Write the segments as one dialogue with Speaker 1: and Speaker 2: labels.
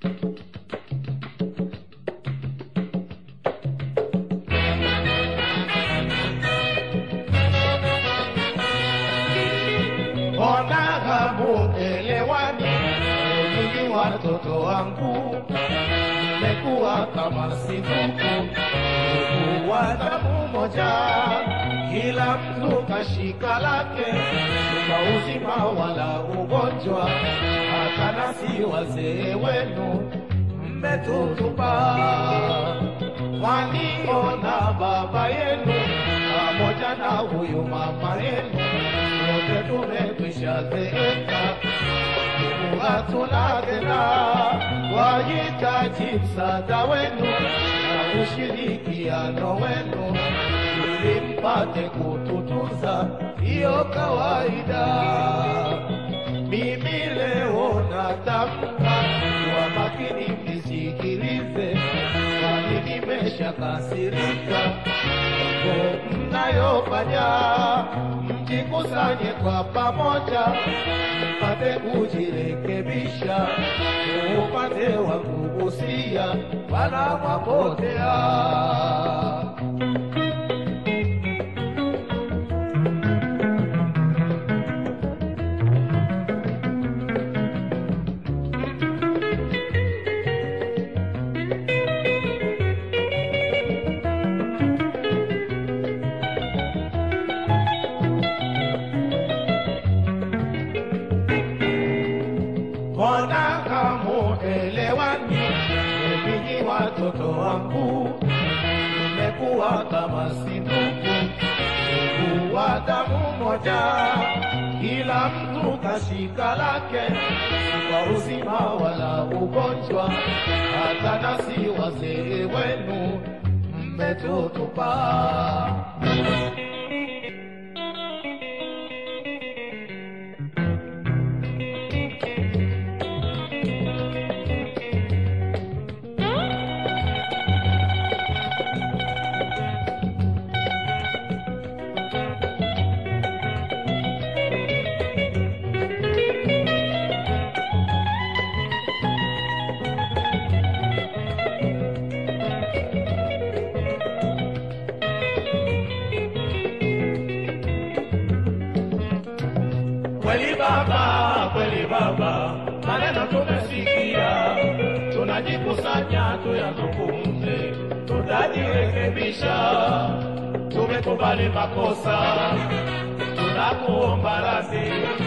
Speaker 1: Mbona hamuelewani? Mimi watoto wangu mmekuwa kama sifuku, ndugu wa damu moja, kila mtu kashika lake, kwa uzima wala ugonjwa, hata nasi wazee wenu mmetutupa. Waniona baba yenu pamoja na huyu mama yenu, wote tumekwisha zeeka hatuna tena, wahitaji msaada wenu na ushirikiano wenu ili mpate kututunza, hiyo kawaida. Mimi leo natamka kwa makini, mnisikilize, kwani nimeshakasirika mambo mnayofanya, mjikusanye kwa pamoja, mpate kujirekebisha. Upande wa kugusia wala mwapotea. Mbona hamuelewani? Ninyi watoto wangu mmekuwa kama si ndugu, ndugu wa damu moja, kila mtu kashika lake, kwa uzima wala ugonjwa, hata nasi wazee wenu mmetutupa. Kweli baba, kweli baba, maneno tumesikia, tunajikusanya tuyazungumze, tutajirekebisha. Tumekubali makosa, tunakuomba radhi,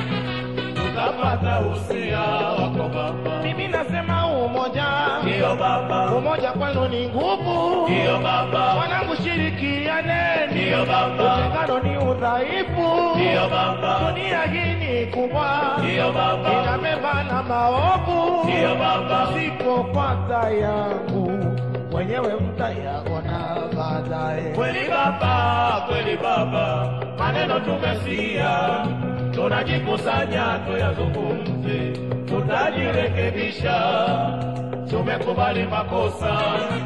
Speaker 1: tutapata usia wako baba. Mimi nasema umoja,
Speaker 2: Ndiyo baba,
Speaker 1: umoja kwenu ni nguvu.
Speaker 2: ndiyo baba,
Speaker 1: Wanangu, shirikianeni,
Speaker 2: ndiyo baba,
Speaker 1: utengano ni udhaifu.
Speaker 2: ndiyo baba,
Speaker 1: Dunia hii ni kubwa,
Speaker 2: ndiyo baba,
Speaker 1: inabeba na maovu.
Speaker 2: ndiyo baba,
Speaker 1: Sipopata yangu mwenyewe mtayaona baadaye.
Speaker 2: kweli baba, kweli baba, maneno tumesikia, tunajikusanya tuyazungumze, tutajirekebisha. Tumekubali makosa,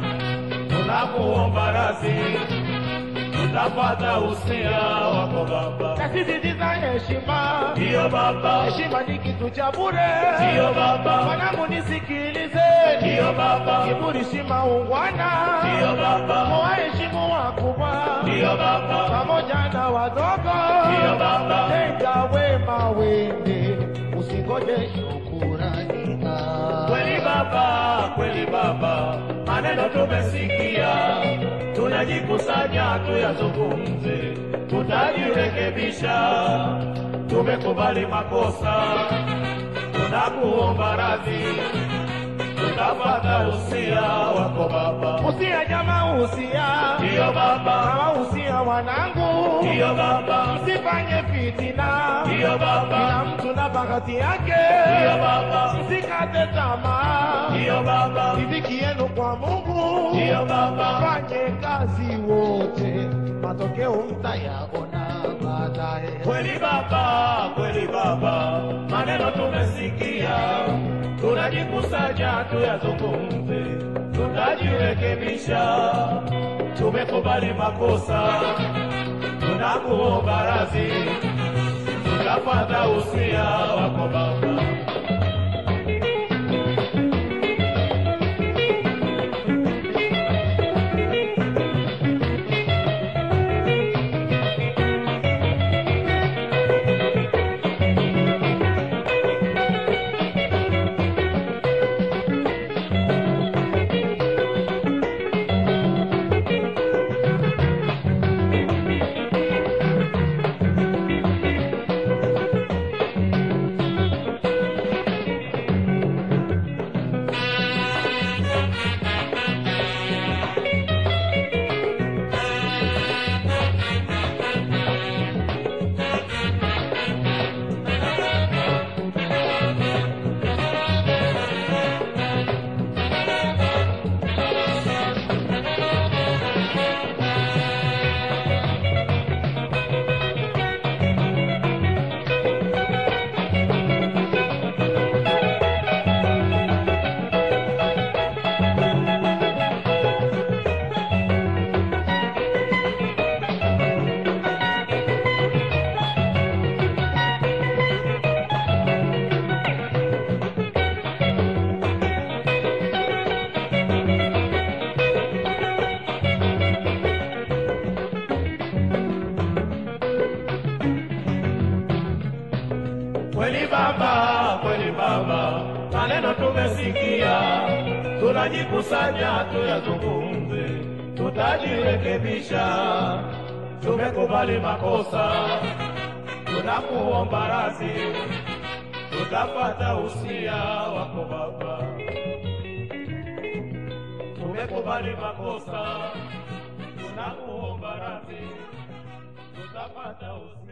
Speaker 2: tunakuomba radhi, tutapata usia wako baba.
Speaker 1: Nasisitiza heshima,
Speaker 2: Ndiyo baba,
Speaker 1: heshima ni kitu cha bure.
Speaker 2: ndiyo baba,
Speaker 1: Mwanangu, nisikilize,
Speaker 2: ndiyo baba,
Speaker 1: kiburi si maungwana.
Speaker 2: ndiyo baba,
Speaker 1: Waheshimu wakubwa
Speaker 2: ndiyo baba,
Speaker 1: pamoja na wadogo,
Speaker 2: ndiyo baba,
Speaker 1: tenda wema wende, usingoje shukurani.
Speaker 2: kweli baba, kweli baba, maneno tumesikia, tunajikusanya tuyazungumze, tutajirekebisha. Tumekubali makosa, tunakuomba radhi, tutapata usia wako baba.
Speaker 1: Usia jamaa, usia
Speaker 2: Ndiyo baba,
Speaker 1: kama usia wanangu,
Speaker 2: ndiyo baba,
Speaker 1: msifanye fitina,
Speaker 2: ndiyo baba,
Speaker 1: kila mtu na bahati yake,
Speaker 2: ndiyo baba,
Speaker 1: msikate tamaa,
Speaker 2: ndiyo baba,
Speaker 1: riziki yenu kwa Mungu,
Speaker 2: ndiyo baba,
Speaker 1: fanye kazi wote, matokeo mtayaona baadaye.
Speaker 2: Kweli baba, kweli baba, maneno tumesikia, tunajikusanya tuyazungumze, tutajirekebisha. Tumekubali makosa, tunakuomba radhi, tutapata usia wako baba. tumesikia, tunajikusanya tuyazungumze, tutajirekebisha. Tumekubali makosa, tunakuomba radhi, tutapata usia wako Baba. Tumekubali makosa, tunakuomba radhi, tutapata usia